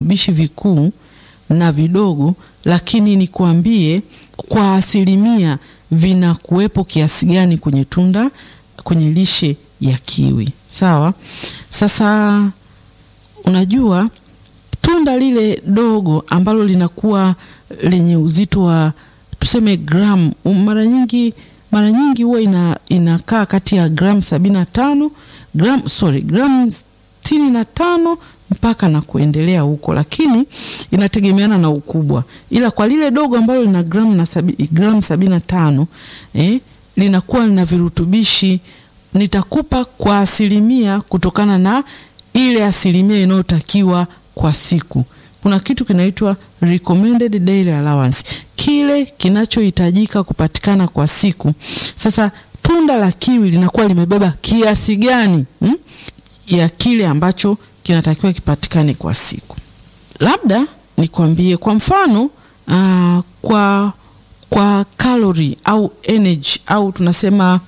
virutubishi vikuu na vidogo, lakini nikwambie kwa asilimia vinakuwepo kiasi gani kwenye tunda, kwenye lishe ya kiwi. Sawa. Sasa unajua tunda lile dogo ambalo linakuwa lenye uzito wa tuseme gram, mara nyingi mara nyingi huwa ina, inakaa kati ya gram sabini na tano gram, sorry gram sitini na tano mpaka na kuendelea huko, lakini inategemeana na ukubwa, ila kwa lile dogo ambalo lina gram na sabi, gram sabini na tano eh, linakuwa lina virutubishi nitakupa kwa asilimia kutokana na ile asilimia inayotakiwa kwa siku. Kuna kitu kinaitwa recommended daily allowance, kile kinachohitajika kupatikana kwa siku. Sasa tunda la kiwi linakuwa limebeba kiasi gani hmm, ya kile ambacho kinatakiwa kipatikane kwa siku. Labda nikwambie kwa mfano aa, kwa kwa kalori au energy au tunasema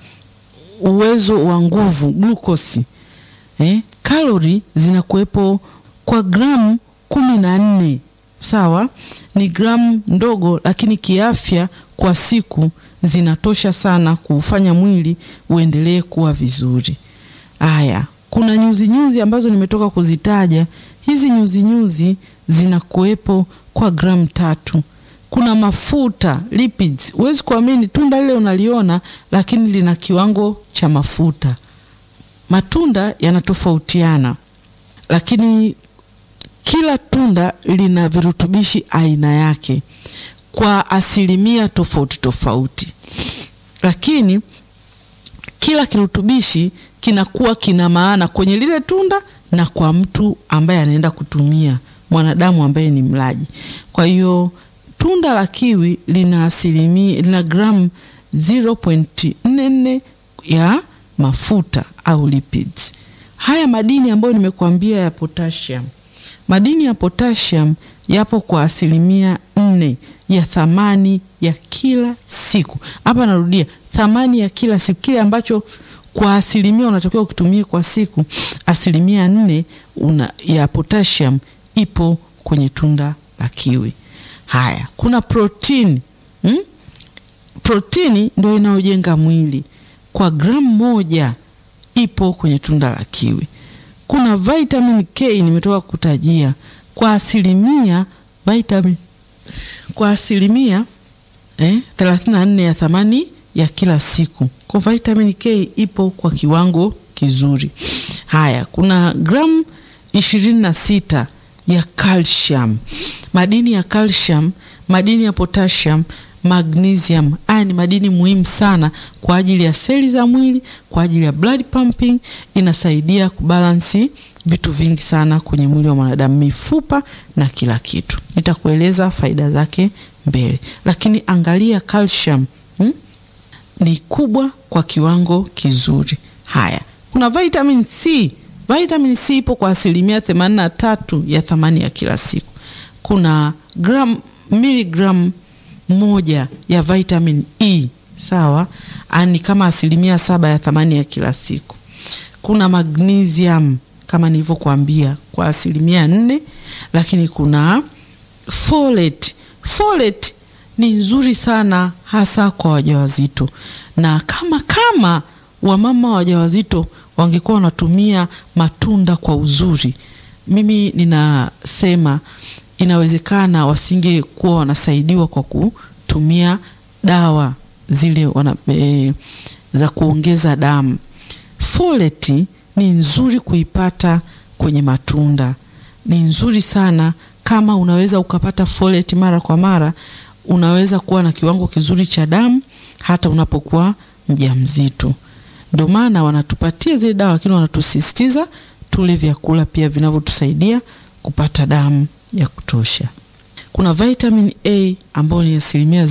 uwezo wa nguvu glukosi, eh, kalori zinakuwepo kwa gramu kumi na nne. Sawa, ni gramu ndogo, lakini kiafya kwa siku zinatosha sana kuufanya mwili uendelee kuwa vizuri. Aya, kuna nyuzi nyuzi ambazo nimetoka kuzitaja. Hizi nyuzi nyuzi zinakuwepo kwa gramu tatu. Kuna mafuta lipids, huwezi kuamini, tunda lile unaliona, lakini lina kiwango cha mafuta. Matunda yanatofautiana, lakini kila tunda lina virutubishi aina yake kwa asilimia tofauti tofauti, lakini kila kirutubishi kinakuwa kina maana kwenye lile tunda na kwa mtu ambaye anaenda kutumia, mwanadamu ambaye ni mlaji. Kwa hiyo tunda la kiwi lina asilimia lina gramu 0.44 ya mafuta au lipids. Haya madini ambayo nimekuambia ya potassium, madini ya potassium yapo kwa asilimia nne ya thamani ya kila siku. Hapa narudia, thamani ya kila siku, kile ambacho kwa asilimia unatakiwa ukitumie kwa siku, asilimia nne una, ya potassium ipo kwenye tunda la kiwi. Haya, kuna protini hmm? Protini ndio inayojenga mwili kwa gramu moja ipo kwenye tunda la kiwi. Kuna vitamin K nimetoka kutajia kwa asilimia vitamin kwa asilimia eh, 34 ya thamani ya kila siku. Kwa vitamin K ipo kwa kiwango kizuri. Haya, kuna gramu ishirini na sita ya calcium, madini ya calcium, madini ya potassium, magnesium. Haya ni madini muhimu sana kwa ajili ya seli za mwili, kwa ajili ya blood pumping, inasaidia kubalansi vitu vingi sana kwenye mwili wa mwanadamu, mifupa na kila kitu. Nitakueleza faida zake mbele, lakini angalia calcium hmm? ni kubwa kwa kiwango kizuri. Haya, kuna vitamin C. Vitamin C ipo kwa asilimia themanini na tatu ya thamani ya kila siku. Kuna gram miligram moja ya vitamin E, sawa, ni kama asilimia saba ya thamani ya kila siku. Kuna magnesium kama nilivyokuambia kwa asilimia nne, lakini kuna folate. Folate ni nzuri sana hasa kwa wajawazito, na kama kama wamama wajawazito wangekuwa wanatumia matunda kwa uzuri, mimi ninasema inawezekana wasingekuwa wanasaidiwa kwa kutumia dawa zile wana, e, za kuongeza damu. Folate ni nzuri kuipata kwenye matunda, ni nzuri sana. Kama unaweza ukapata folate mara kwa mara, unaweza kuwa na kiwango kizuri cha damu hata unapokuwa mjamzito. Ndio maana wanatupatia zile dawa, lakini wanatusisitiza tule vyakula pia vinavyotusaidia kupata damu ya kutosha. Kuna vitamin A ambayo ni asilimia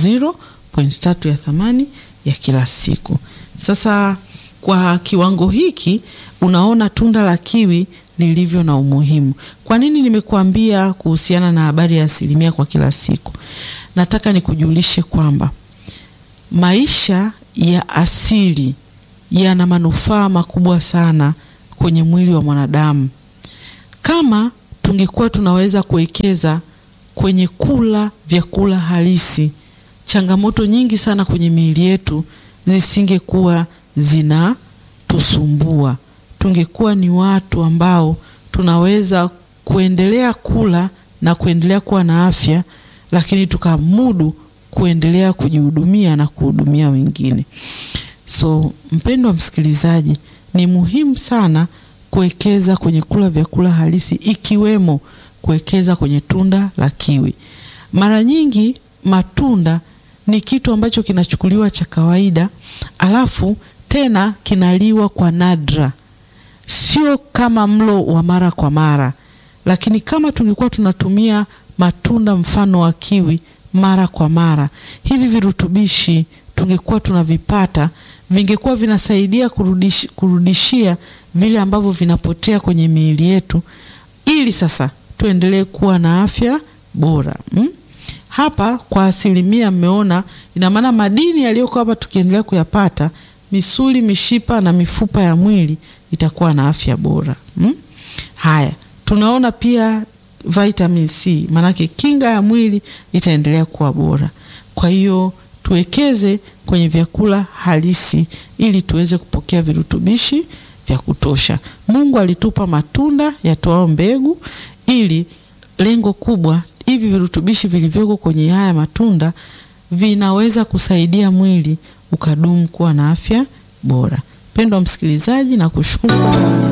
0.3 ya thamani ya kila siku. Sasa kwa kiwango hiki unaona tunda la kiwi lilivyo na umuhimu. Kwa nini nimekuambia kuhusiana na habari ya asilimia kwa kila siku? Nataka nikujulishe kwamba maisha ya asili yana manufaa makubwa sana kwenye mwili wa mwanadamu. Kama tungekuwa tunaweza kuwekeza kwenye kula vyakula halisi, changamoto nyingi sana kwenye miili yetu zisingekuwa zinatusumbua. Tungekuwa ni watu ambao tunaweza kuendelea kula na kuendelea kuwa na afya, lakini tukamudu kuendelea kujihudumia na kuhudumia wengine. So mpendwa msikilizaji, ni muhimu sana kuwekeza kwenye kula vyakula halisi ikiwemo kuwekeza kwenye tunda la kiwi. Mara nyingi matunda ni kitu ambacho kinachukuliwa cha kawaida, alafu tena kinaliwa kwa nadra, sio kama mlo wa mara kwa mara. Lakini kama tungekuwa tunatumia matunda mfano wa kiwi mara kwa mara, hivi virutubishi tungekuwa tunavipata, vingekuwa vinasaidia kurudish, kurudishia vile ambavyo vinapotea kwenye miili yetu, ili sasa tuendelee kuwa na afya bora hmm? Hapa kwa asilimia mmeona, ina maana madini yaliyokuwa hapa tukiendelea kuyapata, misuli, mishipa na mifupa ya mwili itakuwa na afya bora hmm? Haya, tunaona pia vitamin C, maanake kinga ya mwili itaendelea kuwa bora. Kwa hiyo tuwekeze kwenye vyakula halisi ili tuweze kupokea virutubishi vya kutosha. Mungu alitupa matunda yatoao mbegu ili lengo kubwa hivi virutubishi vilivyoko kwenye haya matunda vinaweza kusaidia mwili ukadumu kuwa na afya bora. Mpendwa msikilizaji, na kushukuru